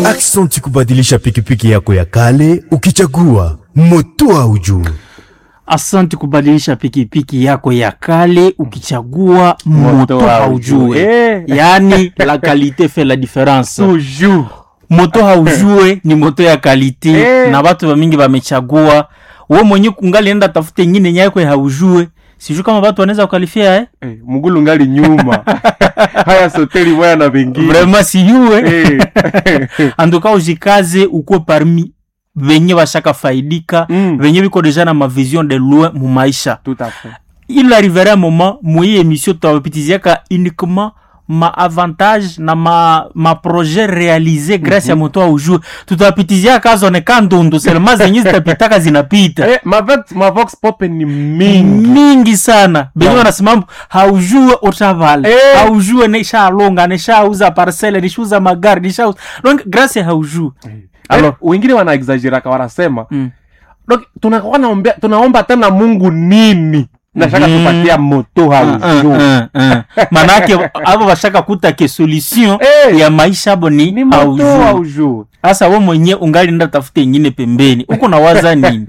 Aksanti kubadilisha pikipiki yako ya kale ukichagua moto haujue. Asante kubadilisha pikipiki yako ya kale ukichagua moto haujue, Eh. yaani la qualité fait la différence. toujours Moto haujue ni moto ya kalite Eh. na watu wamingi wamechagua. We mwenye kungali enda tafute ingine nyako ya haujue, sijui kama watu wanaweza kukalifia eh? eh, mgulu ngali nyuma haya soteli moya na vengine Vraiment siyue Eh. anduka ujikaze ukuwe parmi venye washaka faidika Mm. venye viko deja na mavision de loin mu maisha tout à fait il arriverait un moment moi émission tutawapitiziaka uniquement ma avantage na ma, ma projet réalisé grâce ya moto au jour tutawapitiziaka kazoneka ndundu selema zenye zitapitaka zinapita eh, mavox, mavox pop ni mingi mingi sana benye Yeah. wanasema haujue utavala Eh. haujue nishalonga nishauza parcele nishauza magari nishauza donc grâce ya haujue alors wengine wana exageraka wanasema Mm. donc tunakuwa naombea tunaomba tena mungu nini nashaka Mhm. tupatia moto haujuu manake avo vashaka kutake solution Eh. ya maisha abo ni ni moto haujue haujuu sasa we mwenye ungali nda tafute ingine pembeni huko nawaza nini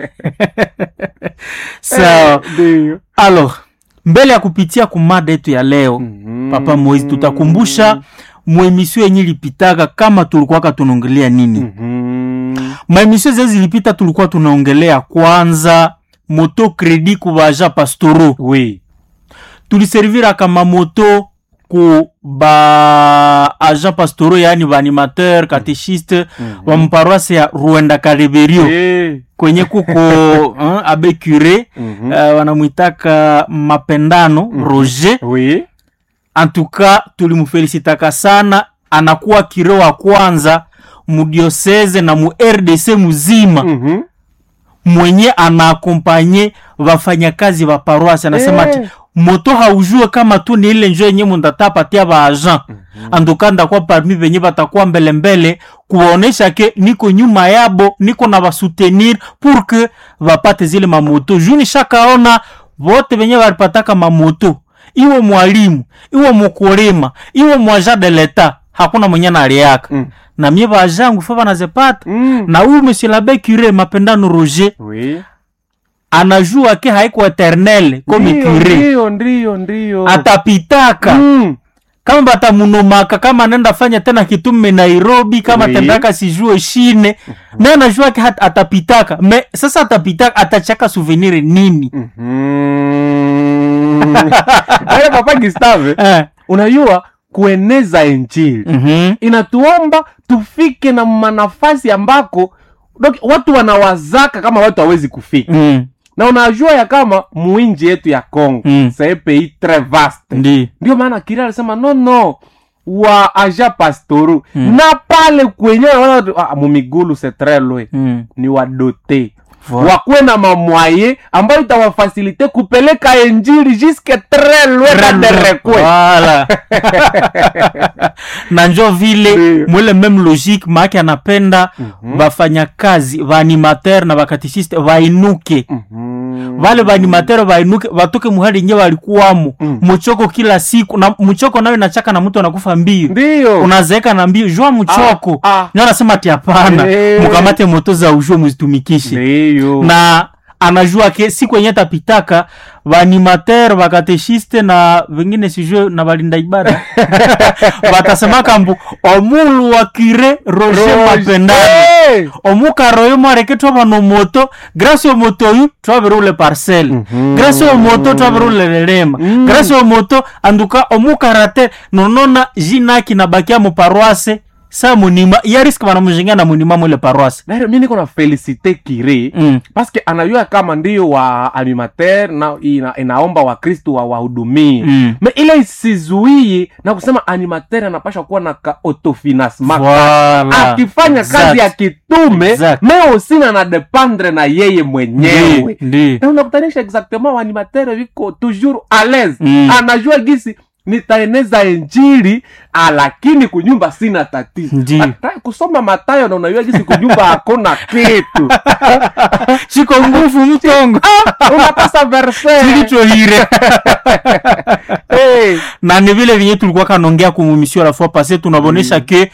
sawa ndio alors mbele ya kupitia kumada yetu ya leo Mhm. papa moizi tutakumbusha mwemisio yenye ilipitaka kama tulikuwaka tunaongelea nini Mhm. maemisio zee zilipita tulikuwa tunaongelea kwanza moto kredi kubaja pastoro oui tuliserviraka mamoto ku ba agent pastoro yaani baanimateur katechiste wa mparoise ya ruenda kareberio Eh. kwenye kuko hein, abe cure Mhm. uh, wanamwitaka mapendano roger oui antuka tulimfelisitaka sana anakuwa kire wa kwanza mudioseze na mu rdc muzima Mhm. mwenye anaakompanye wafanyakazi wa paroasi anasema ati Eh. moto haujue kama tu ni ile njo yenye mundatapatia ba agent anduka ndakuwa parmi venye batakuwa mbelembele kuwaonesha ke niko nyuma yabo niko na basoutenir pour que bapate zile mamoto juu nishakaona vote venye balipataka mamoto iwe mwalimu iwe mukulima iwe mwaja de leta hakuna mwenye naliaka Mm. na mie bajangu fa banazepata Mm. na huyu monsieur l'abbé cure mapendano roger oui anajua ke haiko eternel comme Ndio, cure ndio ndio ndio atapitaka Mm. kama batamunomaka kama anaenda fanya tena kitume nairobi kama Oui. tendaka sijue shine naye anajua ke hat- atapitaka me sasa atapitaka atachaka souvenir nini Mhm. Wale papa Gustave eh. unajua kueneza injili mhm. inatuomba tufike na manafasi ambako donc, watu wanawazaka kama watu hawezi kufika mm. na unajua ya kama muinji yetu ya congo Mm. c'est un pays très vaste ndi ndio maana kiri alisema no no wa aja pastoru na pale kwenyewe wana- ah, mumigulu c'est très loin mm. ni wadote Voilà. wakuwe na mamwaye ambayo itawafasilite kupeleka enjili juske tres loin na derekwe Voilà. na njo vile Ndio. mwile meme logique maake anapenda bafanyakazi baanimateur na bakatechiste bainuke vale baanimateur bainuke batoke muhali nye walikuwamo Mm. muchoko kila siku na muchoko nayo inachaka na mtu anakufa mbio ndiyo unazeeka na mbio jua muchoko Ah, ah. nyo anasema ati hapana Eh. mukamate moto za ujue muzitumikishe ndiyo na anajua ke siku yenye tapitaka baanimateur bakateshiste na vengine sijue na balinda ibada batasemaka mbu omulu wa kire roger mapendano Eh! omukaro oyo mwareke twabana moto grâce au moto oyu twabere ule parcelle Mhm. grâce au moto twabere ule lelema Mm. grâce au moto anduka omukarate nonona jinaki nabakia mu paroisse sa munima yariske banamujenga na munima mwile paroisse Nairo, mi niko na felicite kire mm. paske anajua kama ndiyo wa animateur na ina, inaomba wakristu wa wahudumie Mm. me ile isizuie na kusema animateur anapasha kuwa na ka autofinancement Voilà. akifanya kazi ya Exact. kitume Exact. me osina na dependre na yeye mwenyewe Ndi, ndi. na unakutanisha exactement waanimatere viko toujours à l'aise Mm. anajua gisi nitaeneza injili ah, lakini kunyumba sina tatizo Ndi. hata kusoma matayo na unajua gisi kunyumba hakuna kitu chiko nguvu mtongo unapasa verse chilichohire hey. na ni vile vinye tulikuwa kanongea kumumisio la fois passé tunabonesha ke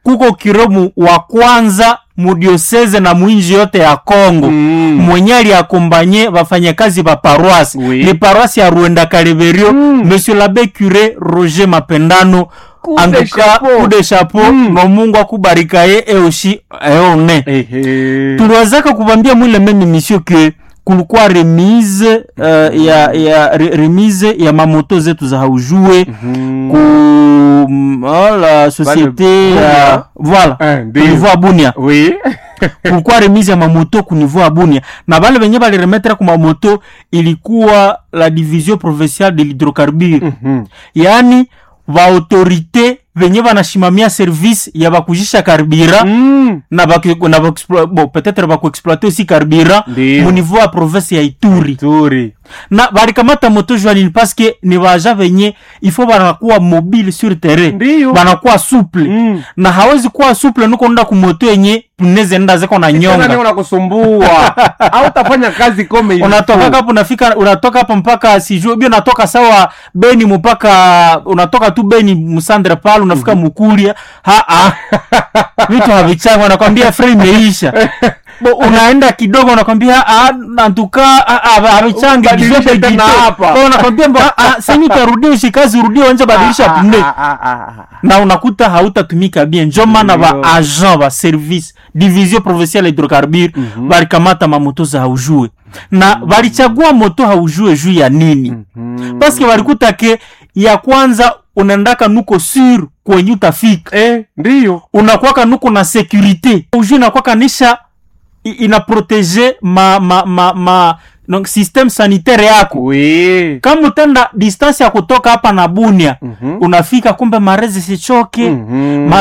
kuko kiromu wa kwanza mudioseze na mwinji yote ya Kongo Mm. mwenye aliakombanye wafanyakazi ba paroisse Oui. ni paroisse ya Ruenda Kaleverio Mm. monsieur l'abbé curé Roger Mapendano Coup de anduka chapeau. coup de chapeau Mm. no Mungu akubarika ye eushi eone Ehe. tuliwezaka kubambia mwile meme misio ke kulikuwa remise uh, ya, ya re, remise ya mamoto zetu za haujue Mhm. ku mm, oh, la société Bunia. ya voilà Eh, ndio. ku niveau ya Bunia Oui. kulikuwa remise ya mamoto ku niveau ya Bunia na bale benye baliremetre ku mamoto ilikuwa la division provinciale de l'hydrocarbure Mhm. yaani vaautorité venye vanashimamia service ya bakujisha karbira Mm. na baku- na bakuexplo- bon, peut-être bakuexploite aussi karbira Ndio. mu niveau ya province ya Ituri Turi. na balikamata moto jwanini paske ni baja venye ifo banakuwa mobile sur terrain Ndio. banakuwa souple Mm. na hawezi kuwa souple nuko nda kumoto yenye puneze nda zeko na Tena ndio nyonga unakusumbua au utafanya kazi kome ilifo. unatoka hapo unafika unatoka hapo mpaka sijui bi unatoka sawa Beni mpaka unatoka tu Beni Musandre pale unafika Mukuria ha ha vitu havichangwa wanakwambia frame imeisha Bo, unaenda kidogo unakwambia ah nantuka havichangi Badilisha kizote tena kito. hapa. Bo, unakwambia mbo, ah, ah, sasa utarudia ushikazi urudie uanze badilisha Ah, pune ah, ah, ah, ah. na unakuta hautatumika bien njo maana Ndio. ba agent ba service division provinciale hydrocarbure balikamata mamoto za haujue na balichagua moto haujue juu ya nini Mhm. paske balikuta ke ya kwanza unaendaka nuko sur kwenye utafika Eh, ndio. unakwaka nuko na securite haujue inakwaka nisha i- ina protege ma, ma, ma, ma donc systeme sanitaire yako Oui. kama utenda distance ya kutoka hapa na bunia Mhm. unafika kumbe marezi sichoke Mhm. Ma